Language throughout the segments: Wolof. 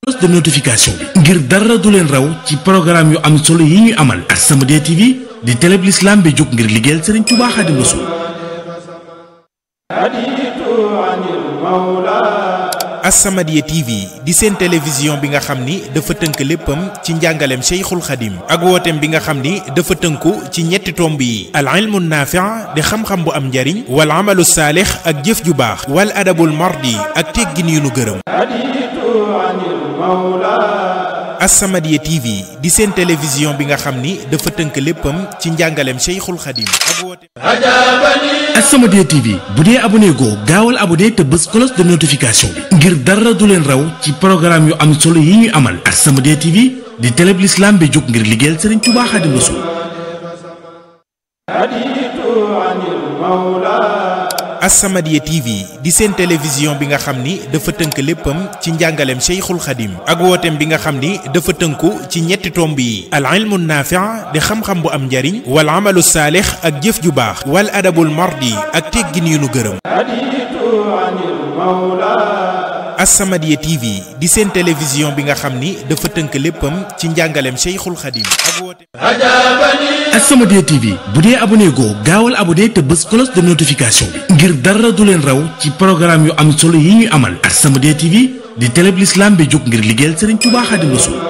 de notification bi ngir dara du leen raw ci programme yu am solo yi ñuy amal As-Samadiyya TV di télé bi l'islam bi jóg ngir liggéeyal Serigne Touba Xaadimu Rasuul As-Samadiyya TV di seen télévision bi nga xam ni dafa tënk léppam ci njàngaleem Cheikhul Khadim ak wooteem bi nga xam ni dafa tënku ci ñetti tomb yi al ilmu naafi' di xam-xam bu am njariñ wal amalu saalix ak jëf ju baax wal adabul mardi ak teggin yu nu gërëm As-Samadiyya TV di seen télévision bi nga xam ni dafa tënk léppam ci njàngaleem Cheikhul Khadim ak wooteem As-Samadiyya TV bu dee abonné goo gaawal abonné te bës cloche de notification bi ngir dara du leen raw ci programme yu am solo yi ñuy amal As-Samadiyya TV di télé bi l'islam bi jóg ngir liggéeyal Serigne Touba Xaadimu Rasuul As-Samadiyya TV di seen télévision bi nga xam ni dafa tënk léppam ci njàngaleem Cheikhul Khadim ak wooteem bi nga xam ni dafa tënku ci ñetti tomb yi al ilmu naafi' di xam-xam bu am njariñ wal amalu saalix ak jëf ju baax wal adabul mardi ak teggin yu nu gërëm As-Samadiyya TV di seen télévision bi nga xam ni dafa tënk léppam ci njàngaleem Cheikhul Khadim ak wooteem As-Samadiyya TV bu dee abonné goo gaawal abonné te bës cloche de notification bi ngir dara du leen raw ci programme yu am solo yi ñuy amal As-Samadiyya TV di télé bi l'islam bi jóg ngir liggéeyal Serigne Touba Xaadimu Rasuul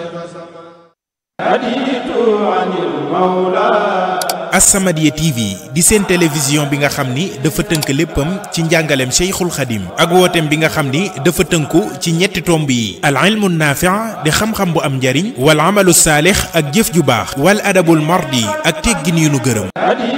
As-Samadiyya TV di seen télévision bi nga xam ni dafa tënk léppam ci njàngaleem Cheikhul Khadim ak wooteem bi nga xam ni dafa tënku ci ñetti tomb yi al ilmu naafi' di xam-xam bu am njariñ wal amalu saalix ak jëf ju baax wal adabul mardi ak teggin yu nu gërëm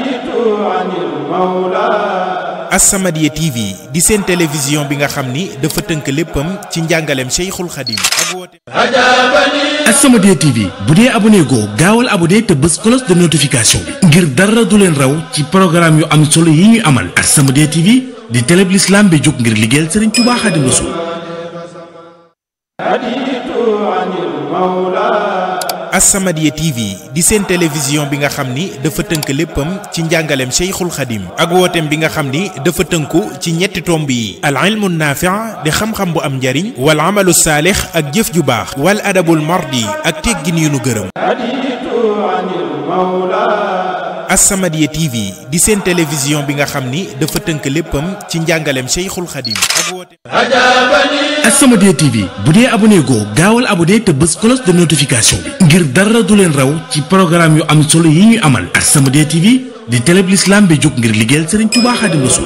As-Samadiyya TV di seen télévision bi nga xam ni dafa tënk léppam ci njàngaleem Cheikhul Khadim ak wooteem As-Samadiyya TV bu dee abonné goo gaawal abonné te bës cloche de notification bi ngir dara du leen raw ci programme yu am solo yi ñuy amal As-Samadiyya TV di télé bi l'islam bi jóg ngir liggéeyal Serigne Touba Xaadimu Rasuul As-Samadiyya TV di seen télévision bi nga xam ni dafa tënk léppam ci njàngaleem Cheikhul Khadim ak wooteem bi nga xam ni dafa tënku ci ñetti tomb yi al ilmu naafi' di xam-xam bu am njariñ wal amalu saalix ak jëf ju baax wal adabul mardi ak teggin yu nu gërëm As-Samadiyya TV di seen télévision bi nga xam ni dafa tënk léppam ci njàngaleem Cheikhul Khadim ak wooteem As-Samadiyya TV bu dee abonné goo gaawal abonné te bës cloche de notification bi ngir dara du leen raw ci programme yu am solo yi ñuy amal As-Samadiyya TV di télé bi l'islam bi jóg ngir liggéeyal Serigne Touba Xaadimu Rasuul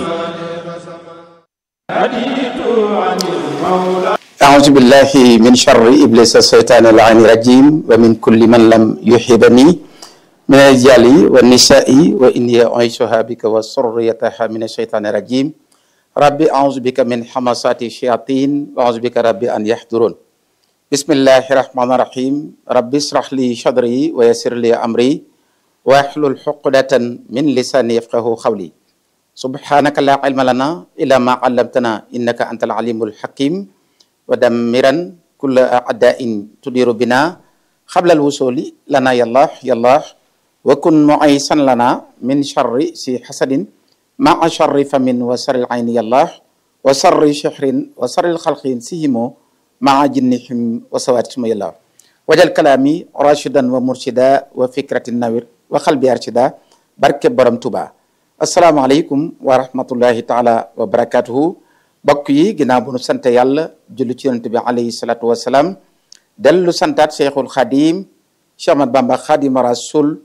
أعوذ بالله من شر إبليس الشيطان اللعين الرجيم ومن كل من لم يحبني من الرجال والنساء وإني أعيشها بك وسريتها من الشيطان الرجيم ربي أعوذ بك من حماسات الشياطين وأعوذ بك ربي أن يحضرون بسم الله الرحمن الرحيم ربي اشرح لي صدري ويسر لي أمري واحلل عقدة من لساني يفقه قولي سبحانك لا علم لنا إلا ما علمتنا إنك أنت العليم الحكيم ودمرا كل أعداء تدير بنا قبل الوصول لنا يا الله يا الله وكن معيسا لنا من شر سي حسد مع شر فم وسر العين يا الله وسر شحر وسر الخلق سيهم مع جنهم وسواتهم يا الله وجل كلامي راشدا ومرشدا وفكرة النوير وقلبي أرشدا بركة برم توبا السلام عليكم ورحمة الله تعالى وبركاته bokk yi ginnaaw bu nu sante yàlla julli ci yonent bi alayhi salaatu wasalaam dellu santaat cheikhul xadim Cheikh Ahmad Bamba xadim rasul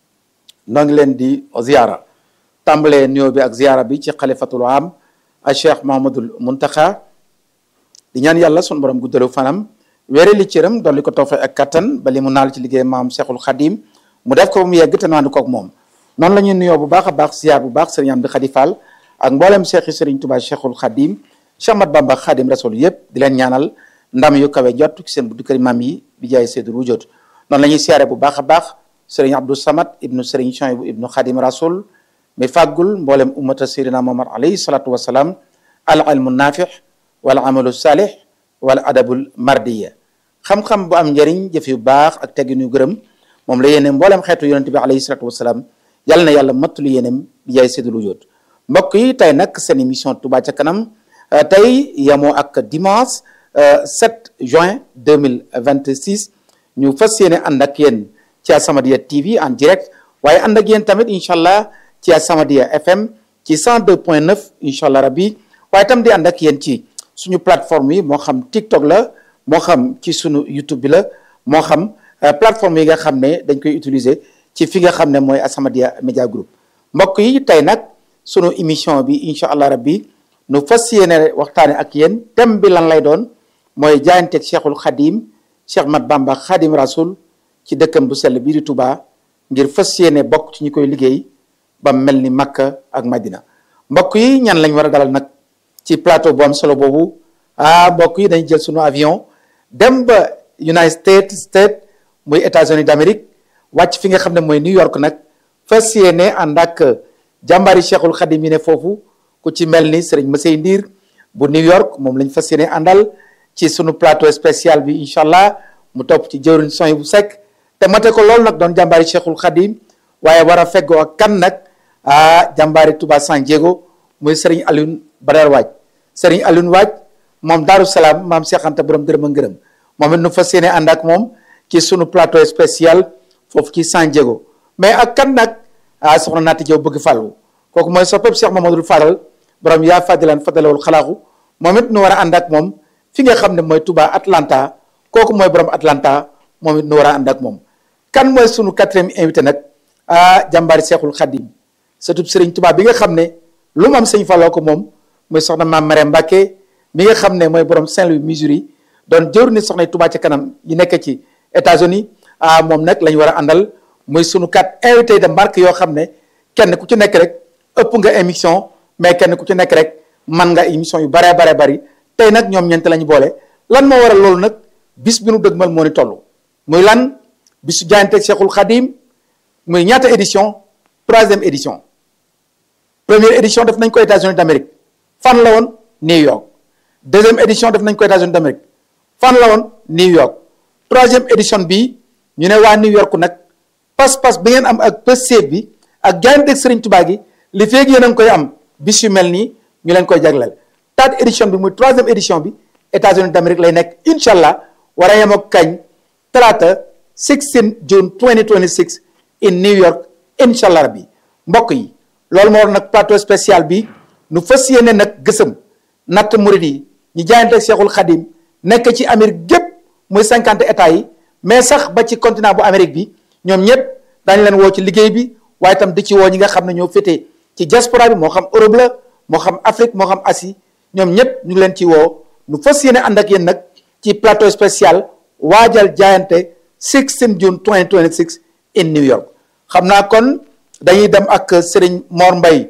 noo ngi leen di ziara tàmbalee nuyoo bi ak ziara bi ci xalifatul am a cheikh mahamadul muntaxa di ñaan yàlla sun borom guddalu fanam wéere li cëram dolli ko tawfe ak kattan ba li mu naal ci liggéey maam cheikhul xadim mu def ko mu yegg te naandu koog moom noonu la ñuy nuyoo bu baax a baax ziar bu baax sëriñ Amdi Xadi Fall ak mboolem cheikh yi sëriñ Tuubaa cheikhul xadim Cheikh Ahmad Bamba xaadim rasul yëpp di leen ñaanal ndam yu kawe jot ci seen buddu kër maam yi bi jaay seydul wujjoot noonu la ñuy siyaare bu baax a baax sëriñ Abdou Samad ibnu sëriñ Chouaïbou ibnu xaadim rasul mi fàggul mboolem ummata sayyidina Muhammad alayhi salatu wasalaam al ilmu naafix wala amalu saalix wala adabul mardiya xam-xam bu am njëriñ jëf yu baax ak teggin yu gërëm moom la yéene mboolem xeetu yonente bi alayhi salatu wasalaam yàlla na yàlla mattulu yéenem bi jaay seydul wujjoot mbokk yi tey nag seen émission Touba ca kanam tey yamoo ak dimanche 7 juin 2026 ñu fas yéene ànd ak yéen ci As-Samadiyya TV en direct waaye ànd ak yéen tamit incha allah ci As-Samadiyya FM ci 102.9 incha allah rabbi waaye tam di ànd ak yéen ci suñu plateforme yi moo xam TikTok la moo xam ci suñu YouTube bi la moo xam plateforme yi nga xam ne dañ koy utiliser ci fi nga xam ne mooy As-Samadiyya Media Group mbokk yi tey nag sunu émission bi incha allah rabbi nu fas yéene waxtaane ak yéen thème bi lan lay doon mooy jaayanteeg cheikhul xadim cheikh mat bamba xadim rasul ci dëkkam bu sell bii di Touba ngir fas yéene bokk ci ñi koy liggéey ba mel ni Makka ak Madina mbokk yi ñan lañ war a dalal nag ci plateau bu am solo boobu ah mbokk yi dañu jël sunu avion dem ba United States States muy États-Unis d'Amérique wàcc fi nga xam ne mooy New York nag fas yéene ànd ak jàmbaari cheikhul xadim yi ne foofu ku ci mel ni Serigne Massey Ndiir bu New York moom lañ fas yéene àndal ci sunu plateau spécial bi incha allah mu topp ci jëwriñ son bu sekk te mate ko loolu nag doon jàmbaari cheikhul xadim waaye war a feggoo ak kan nag ah jàmbaari Touba San Diego muy Serigne Alioune Badar Waaj Serigne Alioune Waaj moom Daaru Salaam maam Cheikh Anta borom dërëm a ngërëm moom it nu fas yéene ànd ak moom ci sunu plateau spécial foofu ci San Diego mais ak kan nag ah soxna Naati Jaw bëgg fàllu kooku mooy soppeeku Cheikh Mamadou Fadal borom yaa fadilan fadalawul xalaaxu moom it nu war a ànd ak moom fi nga xam ne mooy Touba Atlanta kooku mooy borom Atlanta moom it nu war a ànd ak moom. kan mooy sunu quatrième invité nag ah jàmbaari Cheikhul Khadim surtout Serigne Touba bi nga xam ne lu mu am sëñ Falloo ko moom mooy soxna maam Marème Mbacke mi nga xam ne mooy borom Saint-Louis Missouri doon jëwr ni soxna Touba ca kanam yi nekk ci États-Unis ah moom nag lañ war a àndal muy sunu quatre invité de marque yoo xam ne kenn ku ci nekk rek. ëpp nga émission mais kenn ku ci nekk rek man nga émission yu baree baree bari tey nag ñoom ñeent lañu boole lan moo waral loolu nag bis bi nu dëgmal moo ni toll muy lan bisu jaayanteeg Cheikhul Khadim muy ñaata édition troisième édition première édition def nañ ko États-Unis d'Amérique fan la woon New York deuxième édition def nañ ko États-Unis d'Amérique fan la woon New York troisième édition bi ñu ne waa New York nag pas-pas bi ngeen am ak pëseeb bi ak jaayanteeg Serigne Touba gi li feeg yéen a ngi koy am bis yu mel nii ñu leen koy jagleel third édition bi muy troisième édition bi États-Unis d'Amérique lay nekk incha allah war a yem ak kañ talaata 16 June 2026 in New York incha allah rabbi mbokk yi loolu moo war nag plateau spécial bi nu fas yéene nag gësëm natt murid yi ñu jaayante Cheikhul Khadim nekk ci Amérique gépp muy cinquante états yi mais sax ba ci continent bu Amérique bi ñoom ñëpp daañu leen woo ci liggéey bi waaye itam di ci woo ñi nga xam ne ñoo féetee ci diaspora bi moo xam Europe la moo xam Afrique moo xam Asie ñoom ñëpp ñu ngi leen ci woo nu fas yéene ànd ak yéen nag ci plateau spécial waajal jaayante 16 June 2026 in New York xam naa kon dañuy dem ak Serigne Mor Mbaye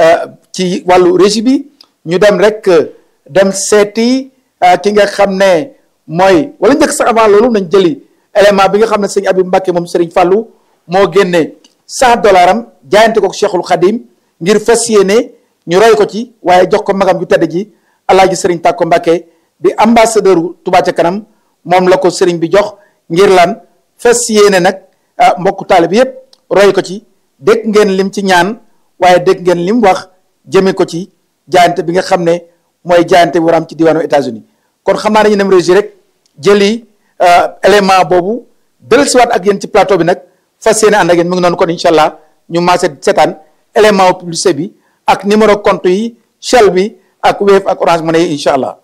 ci wàllu régie bi ñu dem rek dem seeti ki nga xam ne mooy wala njëkk sax avant loolu nañ jëli élément bi nga xam ne sëñ Abib Mbacke moom Serigne Fallou moo génne 100 dollars am jaayante ko Cheikhul Khadim ngir fas yéene ñu roy ko ci waaye jox ko magam ju tedd ji alaaji sëriñ Tàkko Mbàkke di ambassadeur Touba ca kanam moom la ko sëriñ bi jox ngir lan fas yéene nag mbokku taalibe bi yépp roy ko ci dégg ngeen lim ci ñaan waaye dégg ngeen lim wax jëme ko ci jaayante bi nga xam ne mooy jaayante bu war am ci diwaanu États-Unis kon xam naa dañu dem régi rek jëli élément boobu dellusiwaat ak yéen ci plateau bi nag fas yéene ànd ak yéen mu ngi noonu kon incha allah ñu maase seetaan élément publicité bi ak numéro compte yi Shell bi ak Wave ak Orange Money yi incha allah.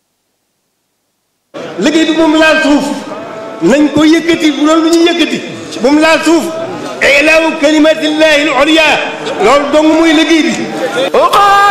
liggéey bi moom laal suuf nañ ko yëkkati bu doon lu ñuy yëkkati moom laal suuf ilaahu kalimatillahi al-ulya loolu dong muy liggéey bi